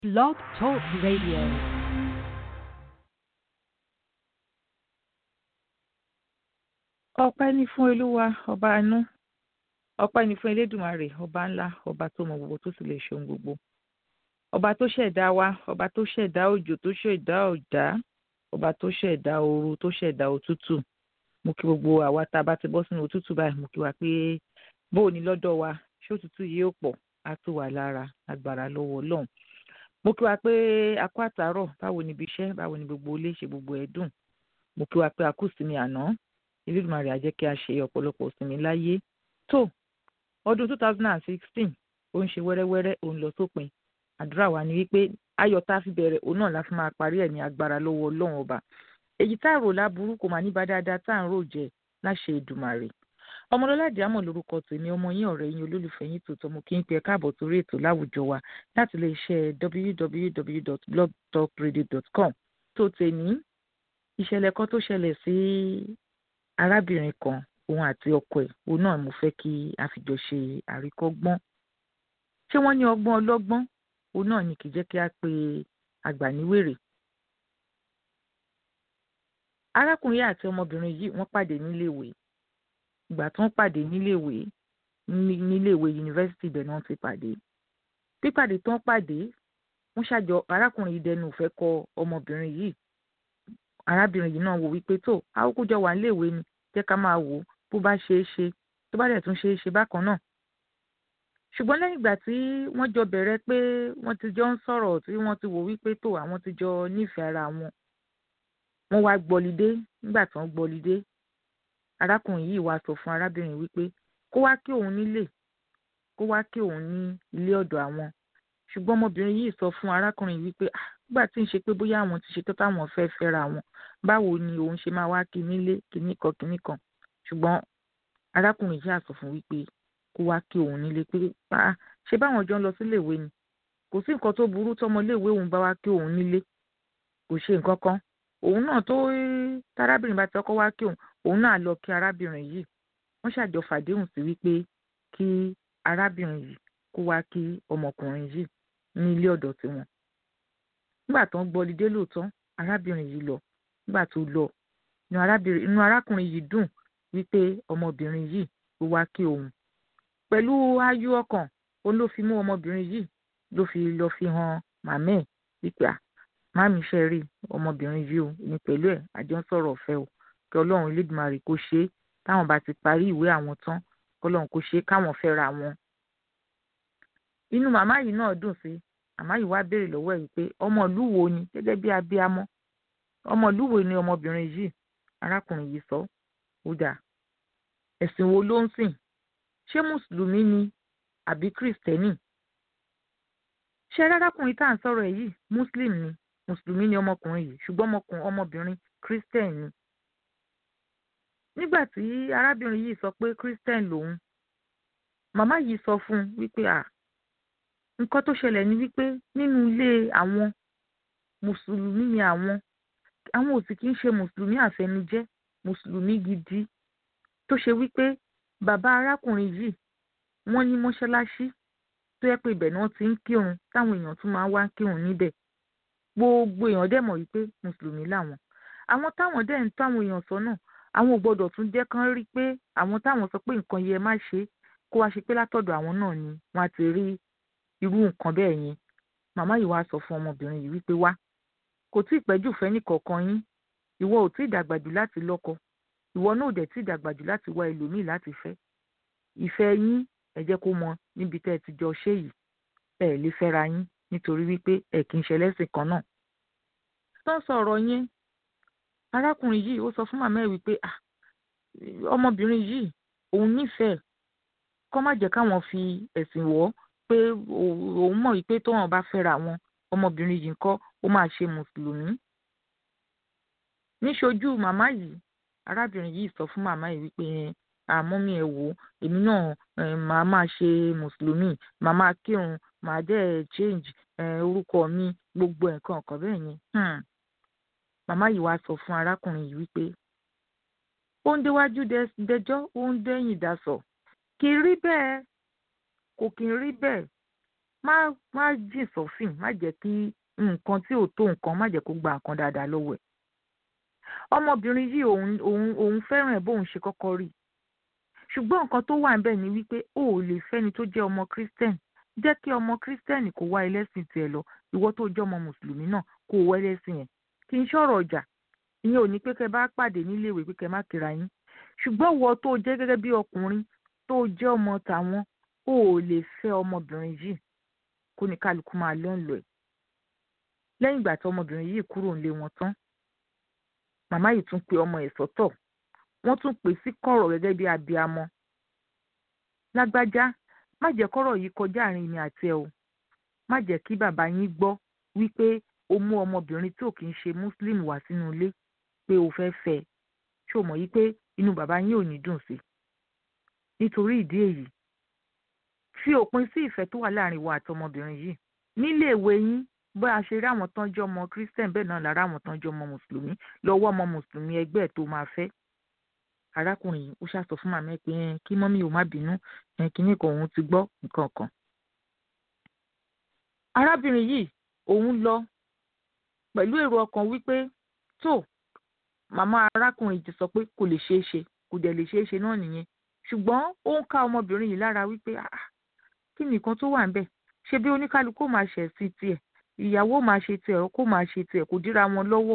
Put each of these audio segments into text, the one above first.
Blog Talk Radio. ọpẹ́ ní fún olúwa ọba àánú ọpẹ́ ní fún elédùmarè ọba ńlá ọba tó mọ gbogbo tó sì lè ṣe ohun gbogbo ọba tó ṣẹ̀dá wa ọba tó ṣẹ̀dá òjò tó ṣẹ̀dá ọ̀dá ọba tó ṣẹ̀dá ooru tó ṣẹ̀dá òtútù mo kí gbogbo àwa tá a bá ti bọ́ sínú òtútù báyìí mo kí wa pé bó o ní lọ́dọ̀ wa ṣé òtútù yìí ó pọ̀ á tù wá lára agbára lọ́wọ́ ọlọ́run mo kí wa pé a kú àtàárọ̀ báwo ni ibi iṣẹ́ báwo ni gbogbo ilé ṣe gbogbo ẹ̀ dùn mo kí wa pé a kú ìsinmi àná Elédùmarè á jẹ́ kí a ṣe ọ̀pọ̀lọpọ̀ ìsinmi láyé tó ọdún two thousand and sixteen ó ń ṣe wẹ́rẹ́wẹ́rẹ́ ó ń lọ sópin àdúrà wa ni wípé ayọ̀ tá a fi bẹ̀rẹ̀ òun náà la fi máa parí ẹ̀ ní agbára lọ́wọ́ ọlọ́run ọba èyí tá a rò láburú kò máa ní bá dáadáa tá à ń rò jẹ láṣẹ Èdùmàrè ọmọlọ́lá àdìámọ̀ lórúkọ tèmi ọmọ yín ọ̀rẹ́ yín olólùfẹ́ yín tòótọ́ mo kí n pe ẹ káàbọ̀ sórí ètò láwùjọ wa láti lè ṣe www.blogtalkradio.com tó tèmi ìṣẹ̀lẹ̀ kan tó ṣẹlẹ̀ sí arábìnrin kan òun àti ọkọ ẹ̀ òun náà mo fẹ́ kí a fi jọ ṣe àríkọ́gbọ́n ṣé wọ́n ní ọgbọ́n ọlọ́gbọ́n òun náà ni kì í jẹ́ kí a pe àgbà níwèrè arákùnrin àti ọmọbìnrin yìí wọ́n pàdé níléèwé ìgbà tó ń pàdé níléèwé níléèwé yunifásitì ibẹ̀ náà ti pàdé pípàdé tó ń pàdé wọ́n ṣàjọ arákùnrin yìí dẹnu ìfẹ́ kọ ọmọbìnrin yìí arábìnrin yìí náà wò wípé tó àwòkújọ wà níléèwé ni jẹ́ ká máa wò ó bó bá ṣe é ṣe tó bá dẹ̀ tún ṣe é ṣe bákan náà ṣùgbọ́n lẹ́yìn ìgbà tí wọ́n jọ bẹ̀rẹ̀ pé wọ́n ti jọ ń sọ̀rọ̀ tí wọ́n ti wò wípé tó àwọn ti jọ nífẹ̀ẹ́ ara wọn wọ́n wá gbọ́lidé nígbà tí wọ́n gbọ́lidé arákùnrin yìí wá sọ fún arábìnrin wípé kó wá kí òun nílé kó wá kí òun ní ilé ọ̀dọ̀ àwọn ṣùgbọ́n ọmọbìnrin yìí sọ fún arákùnrin wípé nígbà tí ń ṣe pé bóyá àwọn ti ṣe tó táwọn fẹ́ fẹ́ra wọn báwo ni òun ṣe máa wá kí nílé kíní kan kíní kan ṣùgbọ́n arákùnrin yìí àsọ fún wípé kó wá kí òun nílé pé ṣé báwọn jọ ń lọ síléèwé ni kò sí nǹkan tó burú tọmọléèwé òun bá wá kí òun nílé kò ṣe nǹkan kan òun náà tó tárábìnrin bá ti ọkọ wá kí òun òun náà lọ kí arábìnrin yìí wọ́n ṣàjọ fàdéhùn sí wípé kí arábìnrin yìí kó wá kí ọmọkùnrin yìí ní ilé ọ̀dọ̀ tiwọn nígbà tó ń gbọ́ lidé lóòótọ́ arábìnrin yìí lọ nígbà tó lọ inú arákùnrin yìí dùn wípé ọmọbìnrin yìí ló wá kí òun pẹ̀lú ayọ̀ ọkàn òun ló fi mú ọmọbìnrin yìí ló fi lọ fi hàn màmá ẹ̀ wípé à máàmí ṣe rí ọmọbìnrin yìí o ní pẹ̀lú ẹ̀ àjọ ń sọ̀rọ̀ ọ̀fẹ́ o kí ọlọ́run elédùnmarè kó ṣe é táwọn bá ti parí ìwé àwọn tán kọ́lọ́run kó ṣe é káwọn fẹ́ra wọn. inú màmá yìí náà dùn sí màmá yìí wá béèrè lọ́wọ́ ẹ̀ wípé ọmọ ìlú wo ni gẹ́gẹ́ bí abiyamọ ọmọ ìlú wo ni ọmọbìnrin yìí arákùnrin yìí sọ ó dà ẹ̀sìn wo ló ń sìn ṣé mùsùlùmí ni àbí kìrìsìtẹ́nì ṣé arákùnrin tá à ń sọ̀rọ̀ ẹ̀ yìí muslim ni mùsùlùmí ni ọmọkùnrin yìí ṣùgbọ́n ọmọbìnrin christian ni. nígbà tí arábìnrin yìí sọ pé christian lòun màmá yìí sọ fún un wípé à nǹkan tó ṣẹlẹ̀ ni wípé nínú ilé àwọn mùsùlùmí ni àwọn àwọn ò sì kí ń ṣe mùsùlùmí àfẹnujẹ́ mùsùlùmí gidi tó ṣe wípé bàbá arákùnrin yìí wọ́n ní mọ́ṣáláṣí tó yẹ pé ibẹ̀ náà ti ń kírun táwọn èèyàn tún máa ń wá kírun níbẹ̀ gbogbo èèyàn dẹ̀ mọ̀ wípé mùsùlùmí làwọn àwọn táwọn dẹ̀ ń tó àwọn èèyàn sọ́nà àwọn ò gbọ́dọ̀ tún jẹ́ kán rí pé àwọn táwọn sọ pé nǹkan yẹ má ṣe kó wá ṣe pé látọ̀dọ̀ àwọn náà ni wọ́n á ti rí irú nǹkan bẹ́ẹ̀ yẹn màmá yìí wá sọ fún ọmọbìnrin yìí wípé wá kò tí ì pẹ́jù fẹ́ nìkọ̀ọ̀kan yín ìwọ ò tí ì dàgbà jù láti lọ́kọ ìwọ náà ò dẹ̀ tí ì dàgbà jù láti wá ẹlòmíì láti fẹ́ ìfẹ́ yín ẹ jẹ́ kó mọ níbi tẹ́ ẹ ti jọ ṣe yìí ẹ lè fẹ́ra yín nítorí wípé ẹ kì í ṣe ẹlẹ́sìn kan náà. tó ń sọ ọ̀rọ̀ yẹn arákùnrin yìí ó sọ fún màmá ẹ̀ wípé ọmọbìnrin yìí òun nífẹ̀ẹ́ kọ́ má jẹ́ káwọn fi ẹ̀sìn wọ̀ pé òun mọ̀ wípé tóun bá fẹ́ra wọn ọmọbìnrin yìí ńkọ́ ó máa ṣe mùsùlùmí. níṣojú màmá yìí arábìnrin yìí sọ fún màmá yìí wípé àmọ́ mi ẹ̀ wò èmi náà màá máa ṣe mùsùlùmí màá máa kírun màá dẹ̀ change orúkọ mi gbogbo nǹkan ọ̀kan bẹ́ẹ̀ yẹn. màmá yìí wá sọ fún arákùnrin yìí wípé ó ń déwájú dẹjọ́ ó ń dẹ́yìn dasọ̀ kì í rí bẹ́ẹ̀ kò kì í rí bẹ́ẹ̀ má má jìn sọ́fìn má jẹ́ kí nǹkan tí ò tó nǹkan má jẹ́ kó gba nǹkan dáadáa lọ́wọ́ ẹ̀ ọmọbìnrin yìí òun òun òun fẹ́ràn ẹ̀ bóun ṣe kọ́kọ́ rí ṣùgbọ́n nǹkan tó wà níbẹ̀ ni wípé o ò lè fẹ́ni tó jẹ́ ọmọ christian jẹ́ kí ọmọ christian kó wá ẹlẹ́sìn tiẹ̀ lọ ìwọ tó jẹ́ ọmọ mùsùlùmí náà kó wá ẹlẹ́sìn yẹn kì í ṣọ̀rọ̀ ọjà ìyẹn ò ní pé kẹ́ bá pàdé níléèwé pé kẹ́ má kíra yín ṣùgbọ́n ìwọ tó jẹ́ gẹ́gẹ́ bí ọkùnrin tó jẹ́ ọmọ tàwọn o ò lè fẹ́ ọmọbìnrin yìí kó ní kálukú máa lọ́nlọ́ ẹ̀ lẹ́yìn ìgbà tí ọmọbìnrin yìí kúrò nílé wọn tán màmá yìí tún pe ọmọ ẹ̀ sọ́tọ̀ wọ́n tún pè sí kọ̀rọ̀ gẹ́gẹ́ bí abiamọ lágbájá má jẹ́ kọ́rọ̀ yìí kọjá àárín mi àti ẹ o má jẹ́ kí bàbá yín gbọ́ wípé o mú ọmọbìnrin tí ò kì í ṣe muslim wá sínú ilé pé o fẹ́ fẹ́ ẹ ṣé o mọ̀ yí pé inú bàbá yín ò ní dùn sí nítorí ìdí èyí fi òpin sí ìfẹ́ tó wà láàrin wa àti ọmọbìnrin yìí nílé ìwé yín bó a ṣe rí àwọn tán jẹ́ ọmọ christian bẹ́ẹ̀ náà lára àwọn tán jẹ́ ọmọ mùsùlùmí lọ́wọ́ ọmọ mùsùlùmí ẹgbẹ́ ẹ̀ tó máa fẹ́ arákùnrin yìí ó ṣàsọ fún màmá ẹ pé ẹ kí mọ́mí ò má bínú ẹ kíní kan òun ti gbọ́ nǹkan kan. arábìnrin yìí òun lọ pẹ̀lú èrò ọkàn wípé tó màmá arákùnrin ti sọ pé kò lè ṣeé ṣe kò dẹ̀ lè ṣeé ṣe náà nìyẹn ṣùgbọ́n ó ń ká ọmọbìnrin yìí lára wípé kí nìkan tó wà ń bẹ̀ ṣe bí oníkálukú máa ṣẹ̀ sí tiẹ̀ ìyàwó máa ṣe tiẹ̀ kó máa ṣe tiẹ̀ kò díra wọn lọ́wọ́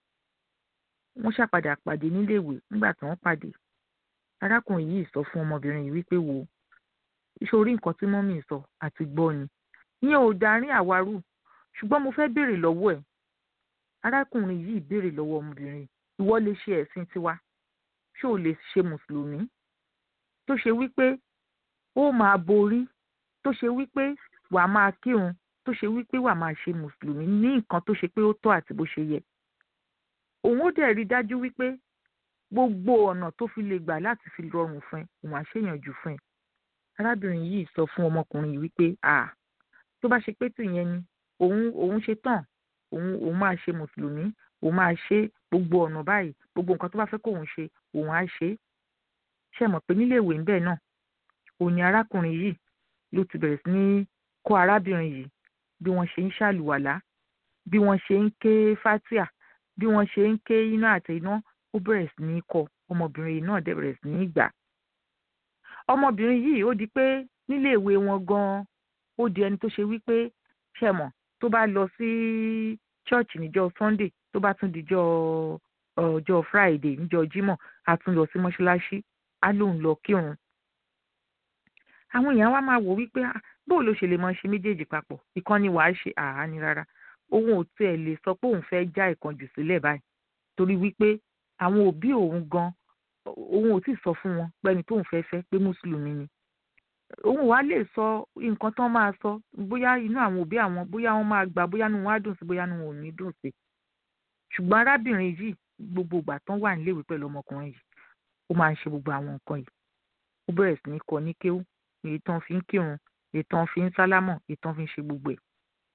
wọ́n ṣàpadà pàdé níléèwé nígbà tí wọ́n pàdé arákùnrin yìí sọ fún ọmọbìnrin yìí wípé wo ìṣòrí nǹkan tí mọ́mì sọ àti gbọ́ ni ìyẹn ò darí àwarù ṣùgbọ́n mo fẹ́ béèrè lọ́wọ́ ẹ̀ arákùnrin yìí béèrè lọ́wọ́ ọmọbìnrin ìwọ lè ṣe ẹ̀sìn tiwa ṣé o lè ṣe mùsùlùmí tó ṣe wípé ó máa borí tó ṣe wípé wàá máa kírun tó ṣe wípé wàá máa ṣe mùsùlùmí ní nǹkan tó ṣe pé ó tọ́ àti bó ṣe yẹ òun ó dẹ̀ rí dájú wípé gbogbo ọ̀nà tó fi lè gbà láti fi rọrùn fún ẹ òun á ṣèyànjú fún ẹ arábìnrin yìí sọ fún ọmọkùnrin yìí wípé à tó bá ṣe pé tìyẹn ni òun òun ṣe tán òun òun máa ṣe mùsùlùmí òun máa ṣe gbogbo ọ̀nà báyìí gbogbo nǹkan tó bá fẹ́ kóun ṣe òun á ṣe é ṣe mọ̀ pé nílé ìwé ńbẹ̀ náà òun ni arákùnrin yìí ló ti bẹ̀rẹ̀ sí ní kọ́ arábìnrin yìí bí wọ́n ṣe ń ṣàlùwàlá bí wọ́n ṣe ń ké fatia bí wọ́n ṣe ń ké iná àti iná ó bẹ̀rẹ̀ sí ní kọ́ ọmọbìnrin yìí náà dẹ̀ bẹ̀rẹ̀ sí ní gbà. ọmọbìnrin yìí ó di pé nílé ìwé wọn gan-an ó di ẹni tó ṣe wípé ṣe mọ̀ tó bá lọ sí ṣọ́ọ̀ṣì níjọ́ sunday tó bá tún dijọ́ ọjọ́ friday níjọ́ jímọ̀ á tún lọ sí mọ́ṣáláṣí á lóun lọ kírun. àwọn èèyàn wá máa wò wípé bó ló ṣe lè máa ṣe méjèèjì papọ̀ ìkànnì wàá ṣe àá ní rárá òun ò tiẹ̀ lè sọ pé òun fẹ́ já ìkànjù sílẹ̀ báyìí torí wípé àwọn òbí òun gan òun ò tí ì sọ fún wọn pẹ́ni tóun fẹ́ fẹ́ pé mùsùlùmí ni òun wàá lè sọ nǹkan tán máa sọ bóyá inú àwọn òbí àwọn bóyá wọn máa gbà bóyá inú wọn á dùn sí bóyá inú wọn ò ní dùn sí ṣùgbọ́n arábìnrin yìí gbogbo ìgbà tán wà níléèwé pẹ̀lú ọmọkùnrin yìí ó máa ń ṣe gbogbo àwọn nǹkan yìí ó bẹ̀rẹ̀ sí ní kọ́ ní kéwú èyí tán fi ń kírun èyí tán fi ń sálámọ̀ èyí tán fi ń ṣe gbogbo ẹ̀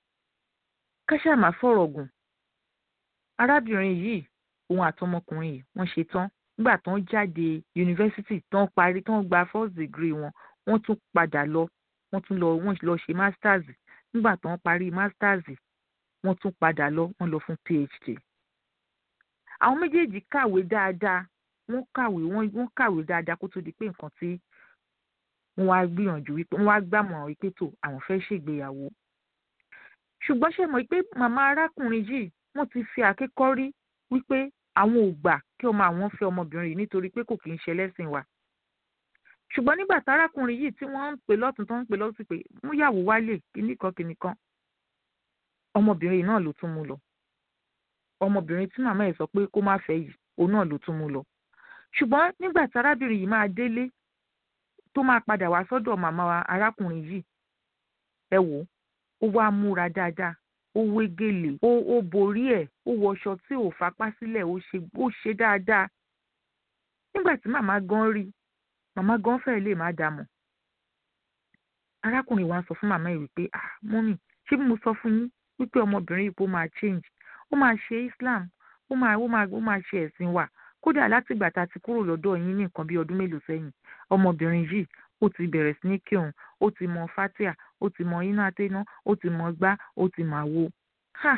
káṣá máa fọ̀rọ̀ gùn arábìnrin yìí òun àtọmọkùnrin yìí wọ́n ṣe tán nígbà tán jáde yunifásitì tán parí tán gba first degree wọn wọ́n tún padà lọ wọ́n tún lọ wọ́n lọ ṣe masters nígbà tán parí masters wọ́n tún padà lọ wọ́n lọ fún phd àwọn méjèèjì kàwé dáadáa wọ́n kàwé wọ́n kàwé dáadáa kó tó di pé nǹkan tí wọ́n wá gbìyànjú wípé wọ́n wá gbàmọ̀ràn wípé tó àwọn fẹ́ ṣègbéyàwó ṣùgbọ́n ṣe mọ̀ pé màmá arákùnrin yìí wọ́n ti fi àkékọ́rí wípé àwọn ò gbà kí ọmọ àwọn fẹ́ ọmọbìnrin yìí nítorí pé kò kì í ṣe ẹlẹ́sìn wa ṣùgbọ́n nígbà tárákùnrin yìí tí wọ́n ń pè lọ́tún tó ń pè lọ́tún pé múyàwó wálé kíníkan kíníkan ọmọbìnrin yìí náà ló tún mú lọ ọmọbìnrin tí màmá ẹ̀ sọ pé kó má fẹ́ yìí òun náà ló tún mú lọ ṣùgbọ́n nígbà tárábìnrin yìí máa délé tó máa padà wá sọ́dọ̀ màmá arákùnrin yìí ẹ wò ó wá múra dáadáa ó wé gèlè ó ó borí ẹ̀ ó wọṣọ tí ò fapá sílẹ̀ ó ṣe ó ṣe dáadáa nígbà tí màmá gan rí màmá gan fẹ́ẹ́ lè má dààmú arákùnrin wa sọ fún màmá yìí wípé ah mọ́mì ṣé bí mo sọ fún yín wípé ọmọbìnrin yìí kó máa change ó máa ṣe Islam ó máa ó máa ó máa ṣe ẹ̀sìn wa kódà látìgbà tá a ti kúrò lọ́dọ̀ yín ní nǹkan bí ọdún mélòó sẹ́yìn ọmọbìnrin yìí ó ti bẹ̀rẹ̀ sí ní kírun ó ti mọ fatia ó ti mọ iná àtẹná ó ti mọ gbá ó ti mà wo ha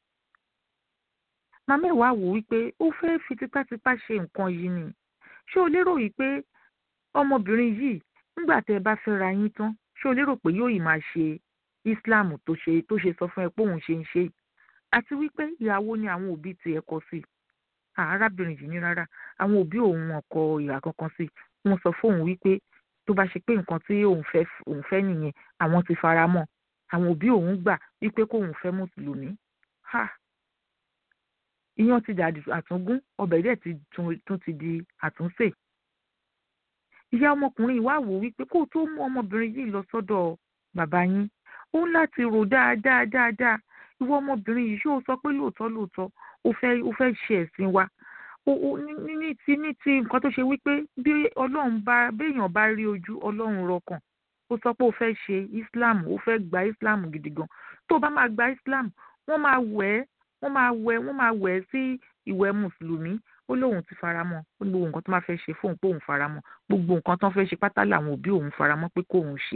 màmá ẹ̀ wá wò wípé ó fẹ́ fi tipátipá ṣe nǹkan yìí ni ṣé o lérò wípé ọmọbìnrin yìí nígbà tẹ́ ẹ bá fẹ́ ra yín tán ṣé o lérò pé yóò yìí máa ṣe islam tó ṣe tó ṣe sọ fún ẹ pé òun ṣe ń ṣe àti wípé ìyàwó ni àwọn òbí tiẹ̀ kọ sí arábìnrin yìí ní rárá àwọn òbí òun ọkọ ìhà kankan sí wọ́n sọ fóun wípé tó bá ṣe pé nǹkan tí òun fẹ́ òun fẹ́ nìyẹn àwọn ti fara mọ́ àwọn òbí òun gbà wípé kóun fẹ́ mùsùlùmí ha iyán ti dàdí àtúngún ọbẹ̀ dẹ̀ ti tún ti di àtúnṣe ìyá ọmọkùnrin ìwà wò wípé kó tó mú ọmọbìnrin yìí lọ sọ́dọ̀ bàbá yín ó ń láti rò dáadáa dáadáa ìwọ ọmọbìnrin yìí ṣé o sọ pé lóòótọ́ lóòótọ́ o fẹ́ o fẹ́ ṣe ẹ̀sìn wa o o ní ní ti ní ti nǹkan tó ṣe wípé bí ọlọ́run bá béèyàn bá rí ojú ọlọ́run rọkàn ó sọ pé o fẹ́ ṣe islam o fẹ́ gba islam gidi gan tó o bá máa gba islam wọ́n máa wẹ̀ ẹ́ wọ́n máa wẹ̀ wọ́n máa wẹ̀ ẹ́ sí ìwẹ̀ mùsùlùmí ó lóun ti faramọ́ ó ní gbogbo nǹkan tó máa fẹ́ ṣe fóun pé òun faramọ́ gbogbo nǹkan tó ń fẹ́ ṣe pátá làwọn òbí òun faramọ́ pé kóun ṣe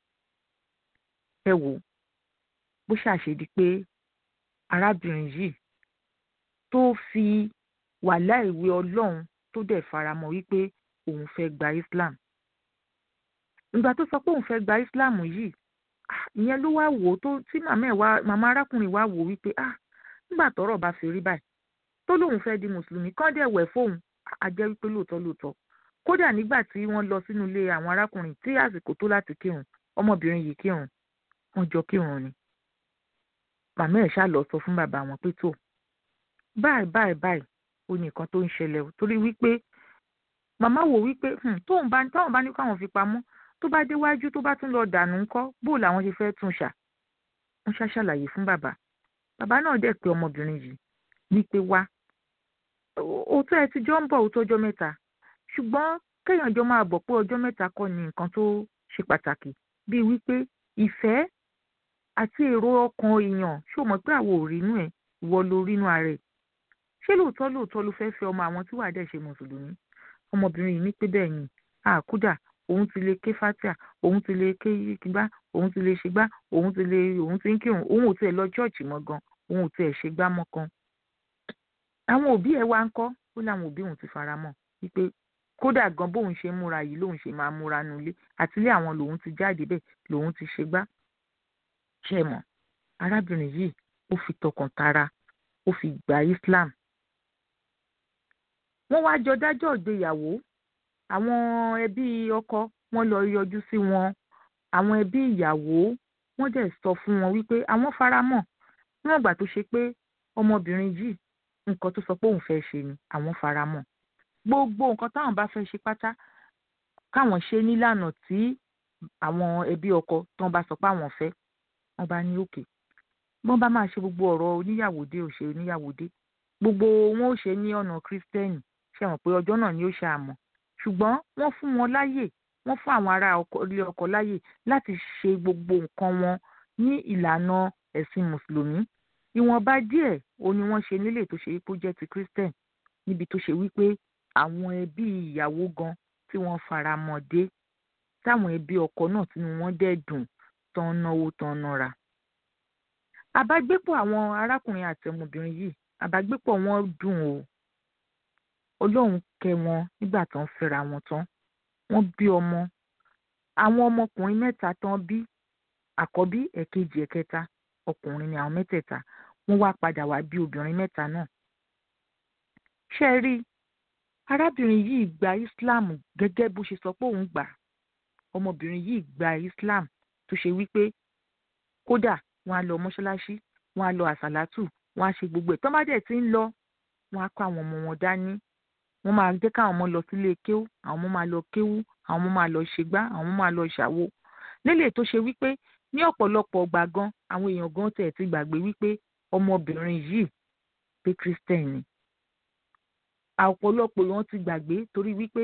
ẹ wò bó ṣàṣedí pé arábìnrin yìí tó fi wàhálà ìwé ọlọ́run tó dẹ̀ faramọ́ wípé òun fẹ́ gba islam ìgbà tó sọ pé òun fẹ́ gba islam yìí ìyẹn ló wá wò ó tó tí màmá ẹ̀ wá màmá arákùnrin wá wò ó wípé ah nígbà tọ́rọ̀ bá fi rí báyìí tó lóun fẹ́ di mùsùlùmí kán dẹ̀ wẹ̀ fóun á jẹ́ wípé lóòótọ́ lóòótọ́ kódà nígbà tí wọ́n lọ sínú ilé àwọn arákùnrin tí àsìkò tó láti kírun ọmọbìnrin yìí kírun wọ́n jọ kírun ni màmá ẹ̀ ṣáà lọ sọ fún bàbá wọn pé tó báyìí báyìí báyìí ó ní nǹkan tó ń ṣẹlẹ̀ o torí wípé màmá wò wípé tóun bá táwọn bá ní káwọn fi pamọ́ tó bá déwájú tó bá tún lọ dànù ńkọ́ bó làwọn ṣe fẹ́ tún ṣà wọ́n ṣá ṣàlàyé fún bàbá bàbá náà dẹ̀ pé ọmọbìnrin yìí wípé wá òótọ́ ẹ ti jọ ń bọ̀ òótọ́ ọjọ́ mẹ́ta ṣùgbọ́n kéèyàn jọ máa bọ̀ pé ọjọ́ mẹ́ta kọ́ ni nǹkan tó ṣe pàtàkì bíi wípé ìfẹ́ àti èrò ọkàn èèyàn ṣó mọ̀ pé àwọn ò rínú ẹ̀ ìwọ ló rínú ara ẹ̀ ṣé lóòótọ́ lóòótọ́ ló fẹ́ fẹ́ ọmọ àwọn tí wàá dẹ̀ ṣe mùsùlùmí ọmọbìnrin yìí ní pé bẹ́ẹ̀ ni àkúdà òun ti lè ké fatia òun ti lè ké gbá òun ti lè ṣe gbá òun ti lè òun ti ń kírun òun ò tiẹ̀ lọ chọ́ọ̀chì mọ́ gan òun ò tiẹ̀ ṣe gbá mọ́ kan àwọn òbí ẹ̀ wá ń kọ́ ó láwọn òbí òun ti fara mọ́ wípé kódà gan bóun ṣe múra yìí lòun ṣe máa múra nulẹ̀ àtìlé àwọn lòun ti jáde bẹ́ẹ̀ lòun ti ṣe gbá ṣe mọ̀ arábìnrin yìí ó fi tọkàn tara ó fi gba Islam wọ́n wá jọ dájọ́ ìgbéyàwó àwọn ẹbí ọkọ wọ́n lọ yọjú sí wọn àwọn ẹbí ìyàwó wọ́n dẹ̀ sọ fún wọn wípé àwọn faramọ́ níwọ̀n ìgbà tó ṣe pé ọmọbìnrin yìí nǹkan tó sọ pé òun fẹ́ ṣe ni àwọn faramọ́ gbogbo nǹkan táwọn bá fẹ́ ṣe pátá káwọn ṣe nílànà tí àwọn ẹbí ọkọ tán bá sọ pé àwọn fẹ́ wọ́n bá ní òkè wọ́n bá máa ṣe gbogbo ọ̀rọ̀ oníyàwódé ò ṣe oníyàwódé gbogbo wọn ò ṣe ní ọ̀nà kírísítẹ́nì ṣe mọ̀ pé ọjọ́ náà ni ó ṣe àmọ́ ṣùgbọ́n wọ́n fún wọn láyè wọ́n fún àwọn ará ilé ọkọ láyè láti ṣe gbogbo nǹkan wọn ní ìlànà ẹ̀sìn mùsùlùmí ìwọ̀nba díẹ̀ o ni wọ́n ṣe nílé tó ṣe wípé ó jẹ́ ti christian níbi tó ṣe wípé àwọn ẹbí ìyàwó gan tí wọ́n fara mọ́ dé táwọn ẹbí ọkọ náà tínú wọn dẹ̀ dùn tán náwó tán nára. àbágbépọ̀ àwọn arákùnrin àti ọmọbìnrin yìí àbágbépọ̀ wọn dùn o ọlọ́run kẹ́ wọn nígbà tó ń fẹ́ra wọn tán wọ́n bí ọmọ àwọn ọmọkùnrin mẹ́ta tán bí àkọ́bí ẹ̀kejì ẹ̀kẹta ọkùnrin ni àwọn mẹ́tẹ̀ẹ̀ta wọ́n wá padà wá bí obìnrin mẹ́ta náà. ṣé ẹ rí arábìnrin yìí gba Islam gẹ́gẹ́ bó ṣe sọ pé òun gbà ọmọbìnrin yìí gba Islam tó ṣe wípé kódà wọ́n á lọ mọ́ṣáláṣí wọ́n á lọ àsàlátù wọ́n á ṣe gbogbo ẹ̀ tán bá dẹ̀ ti ń lọ wọ́n á kó àwọn ọmọ wọn dání wọ́n máa jẹ́ káwọn ọmọ lọ sílé kéwú àwọn ọmọ máa lọ kéwú àwọn ọmọ máa lọ ṣègbá àwọn ọmọ máa lọ ṣàwo lélẹ̀ tó ṣe wípé ní ọ̀pọ̀lọpọ̀ ọgbà gan àwọn èèyàn gan tẹ̀ ti gbàgbé wípé ọmọbìnrin yìí pé christian ni ọ̀pọ̀lọpọ̀ èèyàn ti gbàgbé torí wípé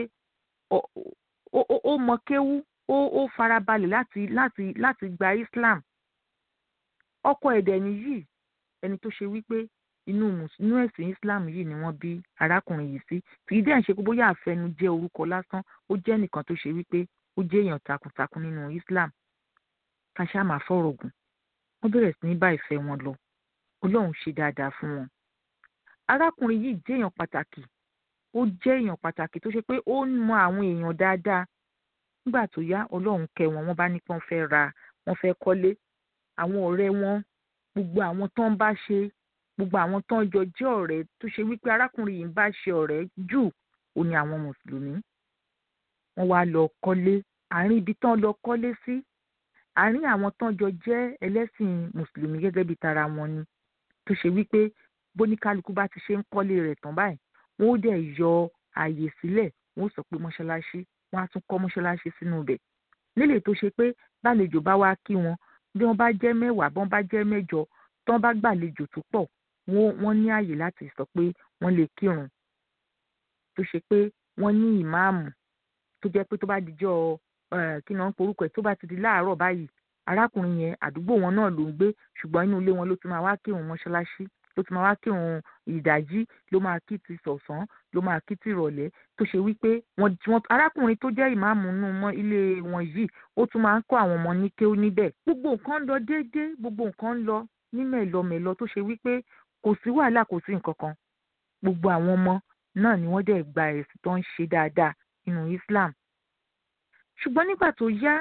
ó mọ kéwú ó farabalẹ̀ láti láti láti gba islam ọkọ ẹ̀dẹ̀ nìyí ẹni tó ṣe wípé inú inú ẹ̀sìn islam yìí ni wọ́n bí arákùnrin yìí sí kì í dẹ̀ ń ṣe pé bóyá àfẹnujẹ́ orúkọ lásán ó jẹ́ nìkan tó ṣe wípé ó jẹ́ èèyàn takuntakun nínú Islam ká ṣáà máa fọ̀rọ̀ gùn wọ́n bẹ̀rẹ̀ sí ní bá ìfẹ́ wọn lọ Ọlọ́run ṣe dáadáa fún wọn. arákùnrin yìí jẹ́ èèyàn pàtàkì ó jẹ́ èèyàn pàtàkì tó ṣe pé ó ń mọ àwọn èèyàn dáadáa nígbà tó yá Ọlọ́run kẹ́ wọn wọ́n bá ní kí wọ́n fẹ́ ra wọ́n fẹ́ kọ́lé àwọn ọ̀rẹ́ wọn gbogbo àwọn tó ń bá ṣe gbogbo àwọn tó ń jọ jẹ́ ọ̀rẹ́ tó ṣe wípé arákùnrin yìí ń bá ṣe ọ̀rẹ́ jù ó ní àwọn mùsùlùmí wọ́n wá lọ kọ́lé àárín ibi tán lọ kọ́lé sí àárín àwọn tán jọ jẹ́ ẹlẹ́sìn mùsùlùmí gẹ́gẹ́ bíi tara wọn ni tó ṣe wípé bóníkálukú bá ti ṣe ń kọ́lé rẹ̀ tán báyìí wọ́n ó dẹ̀ yọ ààyè sílẹ̀ wọ́n ó sọ pé mọ́ṣáláṣí wọ́n á tún kọ́ mọ́ṣáláṣí sínú ibẹ̀ nílé tó ṣe pé bálejò bá wá kí wọn bí wọ́n bá jẹ́ mẹ́wàá bí wọ́n bá jẹ́ mẹ́jọ tán bá gbàlejò tó pọ̀ wọ́n ní ààyè láti sọ pé wọ́n lè kírun tó ṣe pé wọ́n ní ìmáàmù tó jẹ́ pé tó bá dijọ́ kí ni wọ́n ń porúkọ ẹ̀ tó bá ti di láàárọ̀ báyìí arákùnrin yẹn àdúgbò wọn náà ló ń gbé ṣùgbọ́n inú ilé wọn ló ti máa wá kírun mọ́ṣáláṣí ló ti máa wá kírun ìdájí ló máa kí ti sọ̀sán ló máa kí ti ìrọ̀lẹ́ tó ṣe wípé wọ́n arákùnrin tó jẹ́ ìmáàmù nù mọ́ ilé wọn yìí ó tún máa ń kọ́ àwọn ọmọ ní kéwú níbẹ̀ gbogbo nǹkan ń lọ déédéé gbogbo nǹkan ń lọ ní mẹ̀lọmẹ̀lọ tó ṣe wípé kò sí wàhálà kò sí nǹkan kan gbogbo àwọn ọmọ náà ni wọ́n dẹ̀ gba ẹ̀sìn tó ń ṣe dáadáa nínú Islam ṣùgbọ́n nígbà tó yá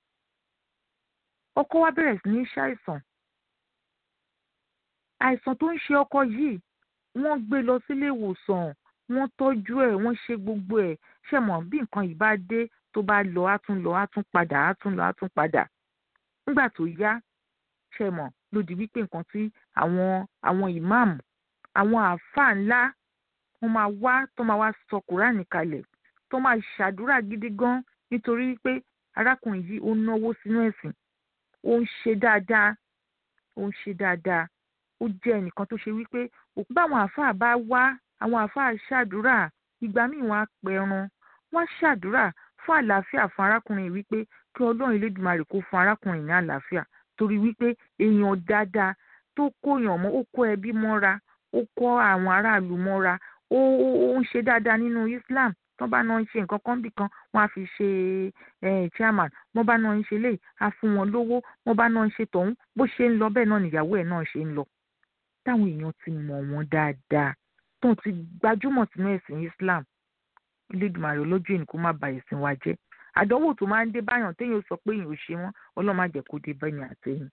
ọkọ wa bẹ̀rẹ̀ sí ní ṣàìsàn àìsàn tó ń ṣe ọkọ yìí wọ́n gbé lọ sílé ìwòsàn wọ́n tọ́jú ẹ̀ wọ́n ṣe gbogbo ẹ̀ ṣe mọ̀ bí nǹkan yìí bá dé tó bá lọ á tún lọ á tún padà á tún lọ á tún padà nígbà tó yá ṣe mọ̀ ló di wípé nǹkan tí àwọn àwọn ìmáàmù àwọn àáfàá ńlá wọ́n máa wá tó máa wá sọ kùránì kalẹ̀ tó máa ṣàdúrà gidi gan nítorí wípé arákùnrin yìí ó náwó sínú ẹ̀sìn ó ń ṣe dáadáa ó ń ṣe dáadáa ó jẹ́ ẹnìkan tó ṣe wípé òkú báwọn àáfàá bá wá àwọn àáfàá ṣàdúrà ìgbà míì wọ́n á pẹran wọ́n á ṣàdúrà fún àlàáfíà fún arákùnrin yìí wípé kí ọlọ́run elédùmarè kó fún arákùnrin ní àlàáfíà torí wípé èèyàn dáadáa tó kóyàn mọ́ ó kó ẹbí mọ́ra ó kó àwọn aráàlú mọ́ra ó ó ń ṣe dáadáa nínú Islam tán bá náà ń ṣe nǹkan kan bì kan wọ́n á fi ṣe chairman wọ́n bá náà ń ṣe léyìí á fún wọn lówó wọ́n bá náà ń ṣe tọ̀hún bó ṣe ń lọ bẹ́ẹ̀ náà nìyàwó ẹ̀ náà ṣe ń lọ táwọn èèyàn ti mọ̀ wọ́n dáadáa tó ti gbajúmọ̀ sínú ẹ̀sìn Islam Elédùmarè olójú ẹni kó má ba ẹ̀sìn wa jẹ́ àdánwò tó máa ń dé báyàn téèyàn sọ pé èèyàn ò ṣe wọ́n Ọlọ́run má jẹ́ kó dé bẹ́yìn àtẹ̀yìn.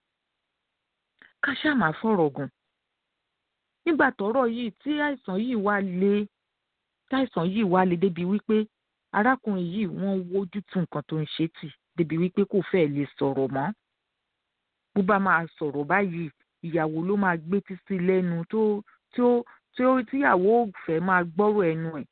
ká ṣáà máa fọ̀rọ̀ gùn nígbà tọ́rọ̀ yìí tí àìsàn yìí wá le táìsàn yìí wá le débi wípé arákùnrin yìí wọ́n wójú tú nǹkan tó ń ṣe tì débi wípé kò fẹ́ẹ̀ lè sọ̀rọ̀ mọ́ bó bá máa sọ̀rọ̀ báyìí ìyàwó ló máa gbé títí lẹ́nu tó tí ó tí ó tíyàwó fẹ́ máa gbọ́rọ̀ ẹnu ẹ̀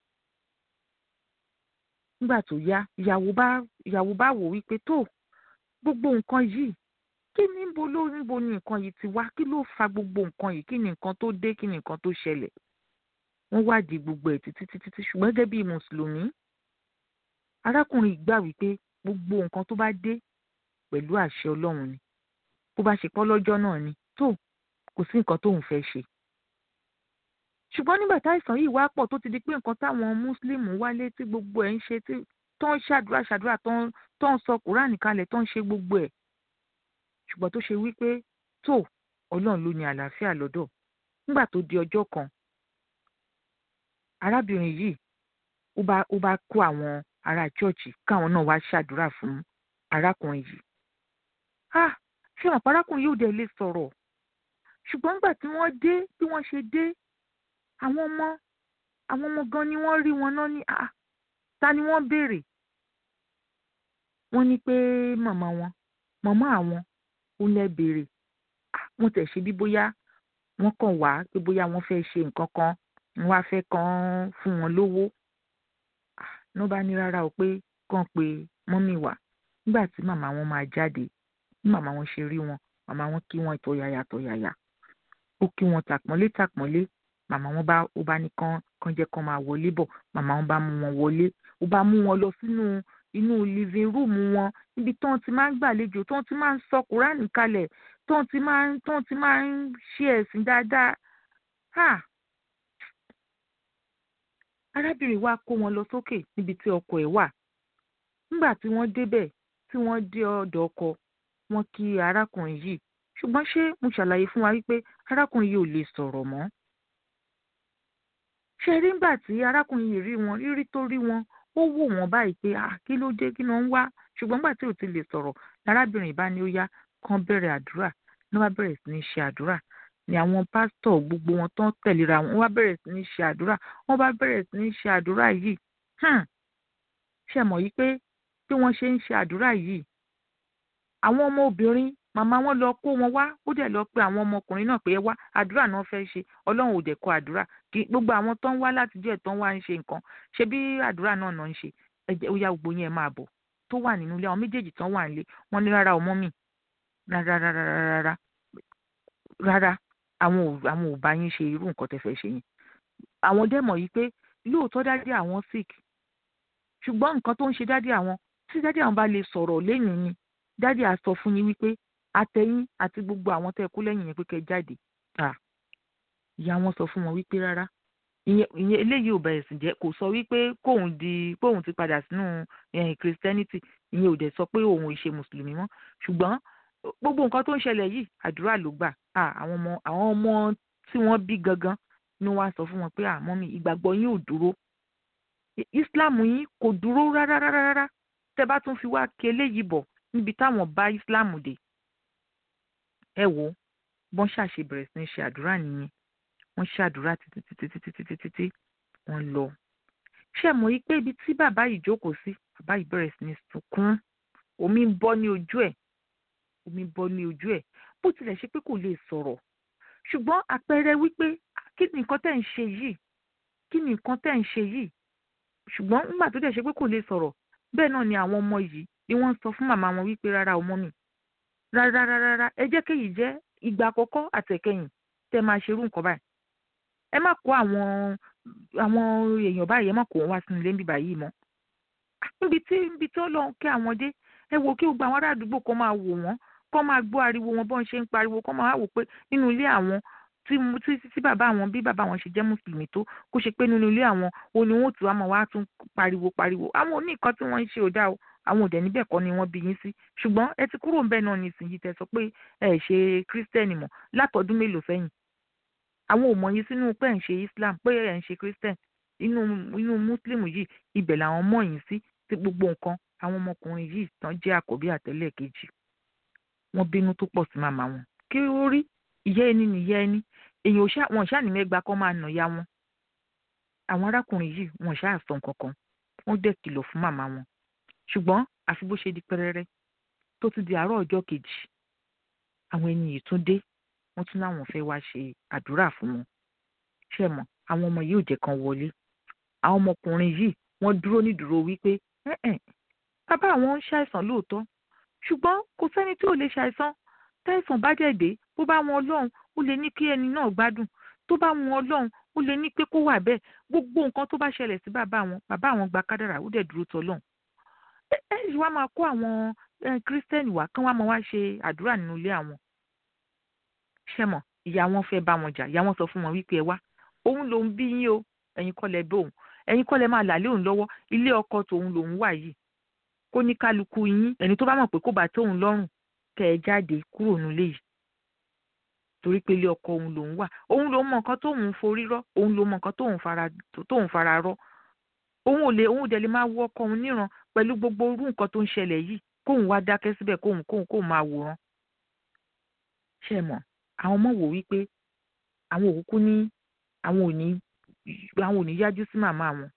nígbà tó yá ìyàwó bá ìyàwó bá wò wípé tó gbogbo nǹkan yìí kí níbo ló níbo ni nǹkan yìí ti wá kí ló fa gbogbo nǹkan yìí kí ni nǹkan tó dé kí ni nǹkan tó ṣẹlẹ̀ wọ́n wádìí gbogbo ẹ̀ títí títí tí ṣùgbọ́n gẹ́gẹ́ bí mùsùlùmí arákùnrin gbà wípé gbogbo nǹkan tó bá dé pẹ̀lú àṣẹ ọlọ́run ni bó bá ṣe pọ́ lọ́jọ́ náà ni tó kò sí nǹkan tóun fẹ́ ṣe ṣùgbọ́n nígbà táìsàn yìí wá pọ̀ tó ti di pé nǹkan táwọn mùsùlùmí wálé tí gbogbo ẹ̀ ń ṣe tí tó ń ṣàdúrà ṣàdúrà tó ń sọ kùránì kalẹ̀ tó ń ṣe gbogbo ẹ̀ ṣùgbọ́n tó ṣe wípé tó ọlọ́run ló ní àlàáfíà lọ́dọ̀ nígbà tó di ọjọ́ kan arábìnrin yìí ó bá ó bá kó àwọn ará chọ́ọ̀chì káwọn náà wá ṣàdúrà fún arákùnrin yìí ah ṣé wọn pa arákùnrin yóò dé lè sọ̀rọ̀ ṣùgbọ́n nígbà tí wọ́n dé bí wọ́n ṣe dé àwọn ọmọ àwọn ọmọ gan ni wọ́n rí wọn náà ní ah ta ni wọ́n béèrè wọ́n ní pé màmá wọn màmá àwọn ó lẹ béèrè wọ́n tẹ̀ ṣe bí bóyá wọ́n kàn wá pé bóyá wọ́n fẹ́ ṣe nǹkan kan wọ́n wá fẹ́ kàn fún wọn lówó ní wọ́n bá ní rárá o pé kàn pé mọ́mì wá nígbà tí màmá wọn máa jáde bí màmá wọn ṣe rí wọn màmá wọn kí wọn tọ̀yàyà tọ̀yàyà ó kí wọn tàpọ́nlé tàpọ́nlé màmá wọn bá ó bá ní kán kán jẹ́ kán máa wọlé bọ̀ màmá wọn bá mú wọn wọlé ó bá mú wọn lọ sínú inú living room wọn níbi tó ń ti máa ń gbàlejò tó ń ti máa ń sọ kúránì kalẹ̀ tó ń ti máa ń tó ń ti máa ń ṣe ẹ̀sìn dáadáa ha arábìnrin wa kó wọn lọ sókè níbi tí ọkọ ẹ̀ wà nígbà tí wọ́n débẹ̀ tí wọ́n dé ọ̀dọ̀ ọkọ wọn kí arákùnrin yìí ṣùgbọ́n ṣé mo ṣàlàyé fún wa wípé arákùnrin yìí ò lè sọ̀rọ̀ mọ́ ṣe rí nígbà tí arákùnrin yìí rí wọn rírí tó rí wọn ó wò wọ́n báyìí pé ah kí ló dé kí ló ń wá ṣùgbọ́n nígbà tí ò ti lè sọ̀rọ̀ lárábìnrin bá ní ó yá kán bẹ̀rẹ̀ àdúrà ní wọ́n bá bẹ̀rẹ̀ sí ní ṣe àdúrà ni àwọn pásítọ̀ gbogbo wọn tán tẹ̀léra wọn wọ́n bá bẹ̀rẹ̀ sí ní ṣe àdúrà wọ́n bá bẹ̀rẹ̀ sí ní ṣe àdúrà yìí ṣe mọ̀ yí pé bí wọ́n ṣe ń ṣe àdúrà yìí àwọn ọmọ obìnrin màmá wọn lọ kó wọn wá ó dẹ̀ lọ pé àwọn ọmọkùnrin náà pé ẹ wá àdúrà náà fẹ́ ṣe ọlọ́run ò dẹ̀ kọ àdúrà kí gbogbo àwọn tó ń wá látijọ́ ẹ̀ tó ń wá ń ṣe nǹkan ṣe bí àdúrà náà náà ń ṣe ẹ̀jẹ̀ ó yá gbogbo yẹn máa bọ̀ tó wà nínú ilé àwọn méjèèjì tán wà nílé wọ́n ní rárá ọmọ mi rárá rárá rárá rárá àwọn ò àwọn ò bá yín ṣe irú nǹkan tẹ́ fẹ́ ṣe yẹn àwọn dẹ̀ mọ̀ yìí pé lóòótọ́ dádì àwọn sick ṣùgbọ́n nǹkan tó ń ṣe dádì àwọn tí dádì àwọn bá lè sọ̀rọ̀ lẹ́yìn ni dádì á sọ fún yín wípé àtẹ̀yìn àti gbogbo àwọn tẹ́ kú lẹ́yìn yẹn pé kẹ́ jáde ìyá wọn sọ fún wọn wípé rárá ìyẹn ìyẹn eléyìí ò bẹ̀rẹ̀ sí jẹ́ kò sọ wípé kóun di kóun ti padà sínú christianity ìyẹn ò dẹ̀ sọ pé òun ò ṣe mùsùlùmí mọ́ ṣùgbọ́n gbogbo nǹkan tó ń ṣẹlẹ̀ yìí àdúrà ló gbà àwọn ọmọ àwọn ọmọ tí wọ́n bí gangan ni wọ́n á sọ fún wọn pé àmọ́ mi ìgbàgbọ́ yín ò dúró islam yín kò dúró rárá rárá rárá tẹ́ bá tún fi wá kí eléyìí bọ̀ níbi táwọn bá islam dé ẹ wo bọ́n ṣàṣe bẹ̀rẹ̀ sí ní ṣe àdúrà nìyẹn wọ́n ṣàdúrà títí títí títí títí títí wọ́n lọ. ṣé mọ̀ yí pé ibi tí bàbá yìí jókòó sí bàbá yìí bẹ̀rẹ̀ sí ní sunkún omi ń bọ́ ní ojú ẹ̀ omi ń bọ́ ní ojú ẹ̀ bó tilẹ̀ ṣe pé kò lè sọ̀rọ̀ ṣùgbọ́n àpẹẹrẹ wípé kí ni nǹkan tẹ̀ ń ṣe yìí kí ni nǹkan tẹ̀ ń ṣe yìí ṣùgbọ́n nígbà tó dẹ̀ ṣe pé kò lè sọ̀rọ̀ bẹ́ẹ̀ náà ni àwọn ọmọ yìí ni wọ́n ń sọ fún màmá wọn wípé rárá ọmọ mi rárá rárá rárá ẹ jẹ́ kéyìí jẹ́ ìgbà àkọ́kọ́ àtẹ̀kẹ́yìn tẹ́ máa ṣerú nǹkan báyìí ẹ má kó àwọn àwọn èèyàn báyìí ẹ má kó wọn wá sínú ilé níbí báyìí mọ́ níbi tí níbi tí Ọlọ́run kẹ́ àwọn dé ẹ wò kí gbogbo àwọn ará àdúgbò kan máa wò wọ́n kọ́ máa gbọ́ ariwo wọn bọ́n ṣe ń pariwo kọ́ máa wò pé nínú ilé àwọn tí tí tí bàbá àwọn bí bàbá àwọn ṣe jẹ́ mùsùlùmí tó kó ṣe pé nínú ilé àwọn o ni wọ́n tún wá máa wá tún pariwo pariwo àwọn oní nǹkan tí wọ́n ń ṣe ò dáa o àwọn òdẹ níbẹ̀ kọ́ ni wọ́n bí yín sí ṣùgbọ́n ẹ ti kúrò ńbẹ̀ náà nísìnyí tẹ́ sọ pé ẹ ṣe kírísítẹ́nì mọ́ látọdún mélòó sẹ́yìn àwọn ò mọ̀ yín sínú pé ẹ̀ ń ṣe Islam pé ẹ̀ ń ṣe kírísítẹ́n inú inú muslim yìí ibẹ̀ làwọn mọ̀ yín sí ti gbogbo nǹkan àwọn ọmọkùnrin yìí tán jẹ́ àkọ́bí àtẹ́lẹ̀ kejì wọ́n bínú tó pọ̀ sí màmá wọn kí ó rí ìyá ẹni nìyá ẹni èèyàn ò ṣá wọn ṣáà ní mẹ́gbàá kan máa nà ya wọn àwọn arákùnrin yìí wọn ṣáà sọ nǹkan kan wọ́n dẹ̀ kìlọ̀ fún màmá wọn ṣùgbọ́n àfi bó ṣe di pẹrẹrẹ tó tún di àárọ̀ ọjọ́ kejì àwọn ẹni yìí tún dé wọ́n tún láwọn fẹ́ wá ṣe àdúrà fún wọn ṣé mọ̀ àwọn ọmọ yìí ò jẹ́ kan wọlé àwọn ọmọkùnrin yìí wọ́n dúró nídúró wípé bàbá àwọn ń ṣàìsàn lóòótọ́ ṣùgbọ́n kò sẹ́ni tí ò lè ṣàìsàn tẹ́sán bá dẹ̀ dé bó bá wọn ọlọ́run ó lè ní kí ẹni náà gbádùn tó bá wọn ọlọ́run ó lè ní pé kó wà bẹ́ẹ̀ gbogbo nǹkan tó bá ṣẹlẹ̀ sí bàbá wọn bàbá àwọn gba kádàrà ó dẹ̀ dúró tọ́lọ́run ẹ ẹ ṣì wá máa kó àwọn kírísítẹ́nì wá kán wá máa wá ṣe àdúrà nínú ilé àwọn ṣẹ́mọ̀ ìyá wọn fẹ́ bá wọn jà ìyá wọn sọ fún wọn wípé ẹ wá òun lòún bí yín o ẹ̀yin kọ́ lẹ bóun ẹ̀yin kọ́ lẹ máa là lé òun lọ́wọ́ ilé ọkọ tòun lòún wà yìí kó ní kálukú yín ẹni tó bá mọ̀ pé kó bá tóun lọ́rùn kẹ́ ẹ jáde kúrò nílé yìí torí pé ilé ọkọ òun lòún wà òun lòún mọ nǹkan tóun forí rọ́ òun lòún mọ nǹkan tóun fara tóun fara rọ́ òun ò lè òun ò dẹ̀ lè máa wo ọkọ òun níran pẹ̀lú gbogbo irú nǹkan tó ń ṣẹlẹ̀ yìí kóun wá dákẹ́ síbẹ̀ kóun kóun kóun máa wòran ṣe mọ̀ àwọn ọmọ wò wípé àwọn òkúkú ní àwọn ò ní àwọn ò ní yájú sí màmá wọn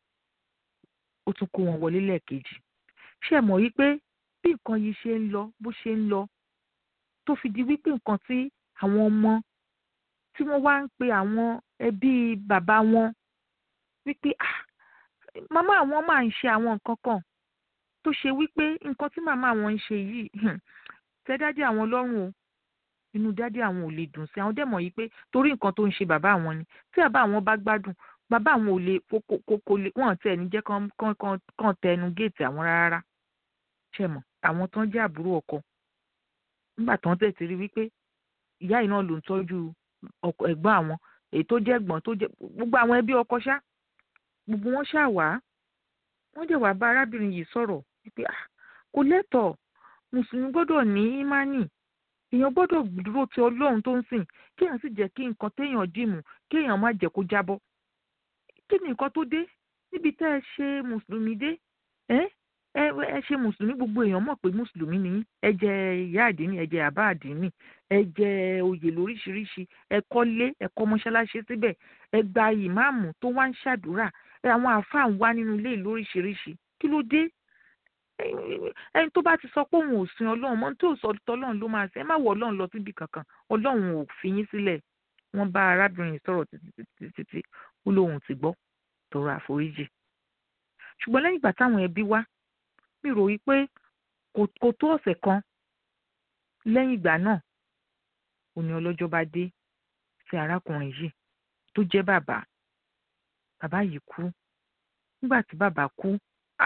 ó tún kó wọn wọlé lẹ́ẹ̀kejì ṣe mọ̀ wípé bí nǹkan yìí ṣe ń lọ bó ṣe ń lọ tó fi di wípé nǹkan tí àwọn ọmọ tí wọ́n wá ń pe àwọn ẹbí bàbá wọn wípé ah màmá àwọn máa ń ṣe àwọn nǹkan kan tó ṣe wípé nǹkan tí màmá àwọn ń ṣe yìí tẹ́ dádì àwọn lọ́rùn o inú dádì àwọn ò lè dùn sí àwọn dẹ̀mọ̀ yìí pé torí nǹkan tó ń ṣe bàbá àwọn ni tí bàbá àwọn bá gbádùn bàbá àwọn ò lè kókó lè wọ́n tẹ̀ ní jẹ́ kán tẹnu géètì àwọn rárá ṣe mọ̀ àwọn tán jẹ́ àbúrò ọkọ nígbà tán tẹ̀ ti rí wípé ìyá yìí náà ló ń tọ́jú ẹ̀gbọ́n àwọn èyí tó jẹ́ ẹ̀gbọ́n tó jẹ́ gbogbo àwọn ẹbí ọkọ ṣá gbogbo wọn ṣáà wá wọ́n dẹ̀ wá bá arábìnrin yìí sọ̀rọ̀ pé kò lẹ́tọ̀ọ́ mùsùlùmí gbọ́dọ̀ ní ímánì èèyàn gbọ́dọ̀ dúró ti ọlọ́run tó ń sìn kéèyàn sì jẹ́ kí nǹkan téèyàn dìmú kéèyàn má jẹ́ kó jábọ́ kí ni nǹkan tó dé níbi tẹ́ ẹ ṣe mùsùlùmí dé ẹ ẹ ṣe mùsùlùmí gbogbo èèyàn mọ̀ pé mùsùlùmí ni ẹ jẹ ìyá àdínì ẹ jẹ àbá àdínì ẹ jẹ oyè lóríṣiríṣi ẹ kọ́lé ẹ kọ́ mọ́ṣáláṣí síbẹ̀ ẹ gba ìmáàmù tó wá ń ṣàdúrà àwọn àáfàá ń wá nínú ilé lóríṣiríṣi kí ló dé ẹni tó bá ti sọ pé òun ò sin ọlọ́run mọ́ tí ò sọ tọ́lọ́run ló máa sin ẹ má wọ ọlọ́run lọ síbi kankan ọlọ́run ò fi yín sílẹ̀ wọ́n bá arábìnrin sọ̀rọ̀ títí títí títí ó lóun ti gbọ́ tọrọ àforíjì ṣùgbọ́n lẹ́yìn ìgbà táwọn ẹbí wá mi rò wí pé kò tó ọ̀sẹ̀ kan lẹ́yìn ìgbà náà òní ọlọ́jọ́ bá dé sí arákùnrin yìí tó jẹ́ bàbá bàbá yìí kú nígbà tí bàbá kú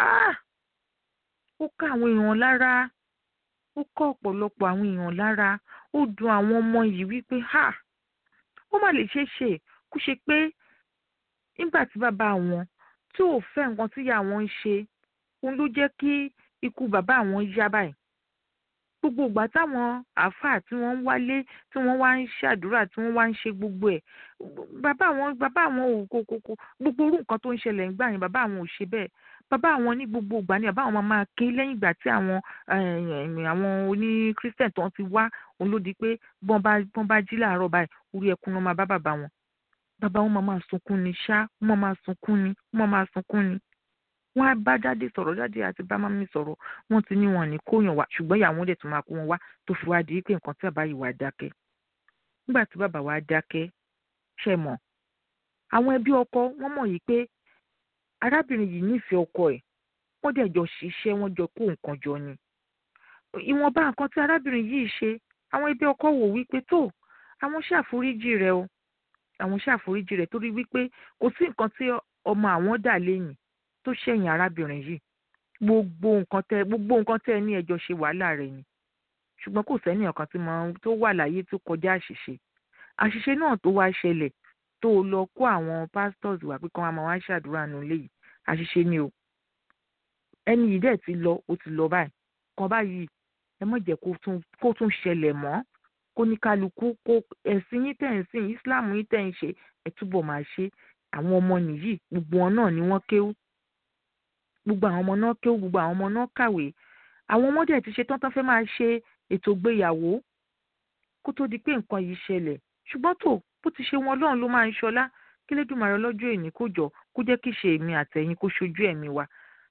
ó ká àwọn èèyàn lára ó ká ọ̀pọ̀lọpọ̀ àwọn èèyàn lára ó dùn àwọn ọmọ yìí wípé ha ó má lè ṣeé ṣe kó ṣe pé nígbà tí bàbá wọn tí ò fẹ́ nǹkan tíyà wọn ń ṣe òun ló jẹ́ kí ikú bàbá àwọn yá báyìí gbogbo ìgbà táwọn àáfàá tí wọ́n ń wálé tí wọ́n wá ń ṣàdúrà tí wọ́n wá ń ṣe gbogbo ẹ̀ bàbá àwọn bàbá àwọn ò kò kò kò gbogbo orú nǹkan tó ń ṣẹlẹ̀ ńgbà yẹn bàbá àwọn ò ṣe bẹ́ẹ̀ bàbá àwọn ní gbogbo ìgbà ni bàbá àwọn máa ké lẹ́yìn ìgbà tí àwọn àwọn oní christian tó ń ti wá òun ló di pé bọ́n bá bọ́n bá jí láàárọ̀ báyìí orí ẹkún ló máa bá bàbá wọn bàbá wọn máa máa sunkún ni ṣá wọn máa máa sunkún ni wọn máa máa sunkún ni wọn á bá dáde sọ̀rọ̀ dáde àti bá mami sọ̀rọ̀ wọn ti ní wọn ní kóyàn wá ṣùgbọ́n ìyàwó dẹ̀ tún máa kó wọn wá tó fi wá di pé nǹkan tí bàbá yìí wá dákẹ́ nígbà tí bàbá wa dákẹ́ ṣe mọ̀ àwọn ẹbí ọkọ wọ́n mọ̀ yìí pé arábìnrin yìí nífẹ̀ẹ́ ọkọ ẹ̀ wọ́n dẹ̀ jọ ṣiṣẹ́ wọ́n jọ kó nǹkan jọ ni ìwọ̀nba nǹkan tí arábìnrin yìí ṣe àwọn ẹbí ọkọ wò wípé tó àwọn ṣàforíjì rẹ̀ o àwọn ṣàforíjì rẹ̀ torí wípé kò sí nǹkan tí ọmọ àwọn dà lẹ́yìn tó ṣẹ̀yìn arábìnrin yìí gbogbo nǹkan tẹ gbogbo nǹkan tẹ ní ẹjọ́ ṣe wàhálà rẹ̀ ni ṣùgbọ́n kò sẹ́ni ọ̀kan tí mo tó wà láyé tó kọjá àṣìṣe àṣìṣe náà tó wá ṣẹlẹ̀ tó lọ kó àwọn pastors wá pé kí wọ́n máa wá ṣàdúrà nù léyìí àṣìṣe ni o ẹni yìí dẹ̀ ti lọ ó ti lọ báyìí kan báyìí ẹ má jẹ́ kó tún ṣẹlẹ̀ mọ́ kó ní kálukú kó ẹ̀sìn yín tẹ̀ ń sìn Islam yín tẹ̀ ń ṣe ẹ̀ túbọ̀ máa ṣe àwọn ọmọ nìyí gbogbo wọn náà ni wọ́n kéwú gbogbo àwọn ọmọ náà kéwú gbogbo àwọn ọmọ náà kàwé àwọn ọmọdé ti ṣe tán tán fẹ́ máa ṣe ètò ìgbéyàwó kó tó di pé nǹkan yìí ṣẹlẹ̀ ṣùgbọ́n tó bó ti ṣe wọn Ọlọ́run ló máa ń ṣọlá kí lẹ́dùnmarè lọ́jọ́ èní kó jọ kó jẹ́ kí ṣe èmi àtẹ̀yìn kó ṣojú ẹ̀mí wa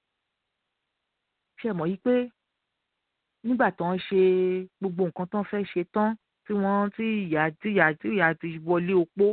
ṣe mọ̀ yí pé nígbà tó ń ṣe gbogbo nǹkan tó ń fẹ́ ṣe tán tí wọ́n tí ìyá tí ìyá tí ìyá ti wọlé opó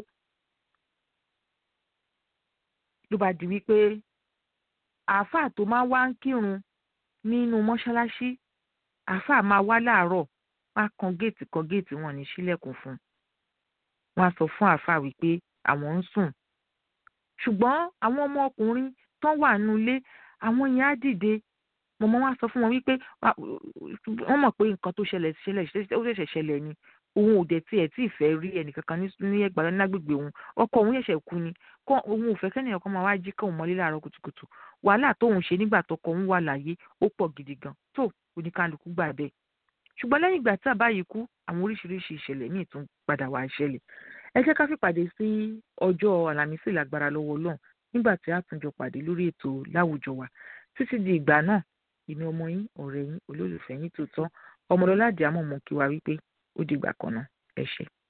ló bá di wípé àáfàá tó máa wá ń kírun nínú mọ́ṣáláṣí àáfàá máa wá láàárọ̀ wá kan géètì kan géètì wọn ní sílẹ̀kùn fún un wọ́n á sọ fún àáfàá wípé àwọn ń sùn ṣùgbọ́n àwọn ọmọ ọkùnrin tó wà nulẹ̀ àwọn yẹn á dìde mọ̀mọ́ wá sọ fún wọn wípé wọ́n mọ̀ pé nǹkan tó ṣẹlẹ̀ ṣẹlẹ̀ ó ṣẹ̀ṣẹ̀ ṣẹlẹ̀ ni òun ò dẹ̀ tiẹ̀ tí ì fẹ́ rí ẹnìkankan ní ẹgbàá lágbègbè òun ọkọ òun ṣẹ̀ṣẹ̀ kú ni kọ́ òun ò fẹ́ kẹ́nìyàn kan máa wá jí kóun mọ́lé láàárọ̀ kùtùkùtù wàhálà tóun ṣe nígbà tọkọ òun wà láyé ó pọ̀ gidi gan tó oníkálukú gbà bẹ́ẹ̀ ṣùgbọ́n lẹ́yìn ìgbà tí àbá yìí kú àwọn oríṣiríṣi ìṣẹ̀lẹ̀ míì tún padà wá ṣẹlẹ̀ ẹ jẹ́ ká fìpàdé sí ọjọ́ àlàmísì lágbára lọ́wọ́ Ọlọ́run nígbà tí a tún jọ pàdé lórí ètò láwùjọ wa títí di ìgbà náà èmi ọmọ yín ọ̀rẹ́ yín olólùfẹ́ yín tó tọ́ ọmọlọ́lá àdìámọ̀ mọ̀ kí wa wípé ó dìgbà kan náà ẹ ṣé.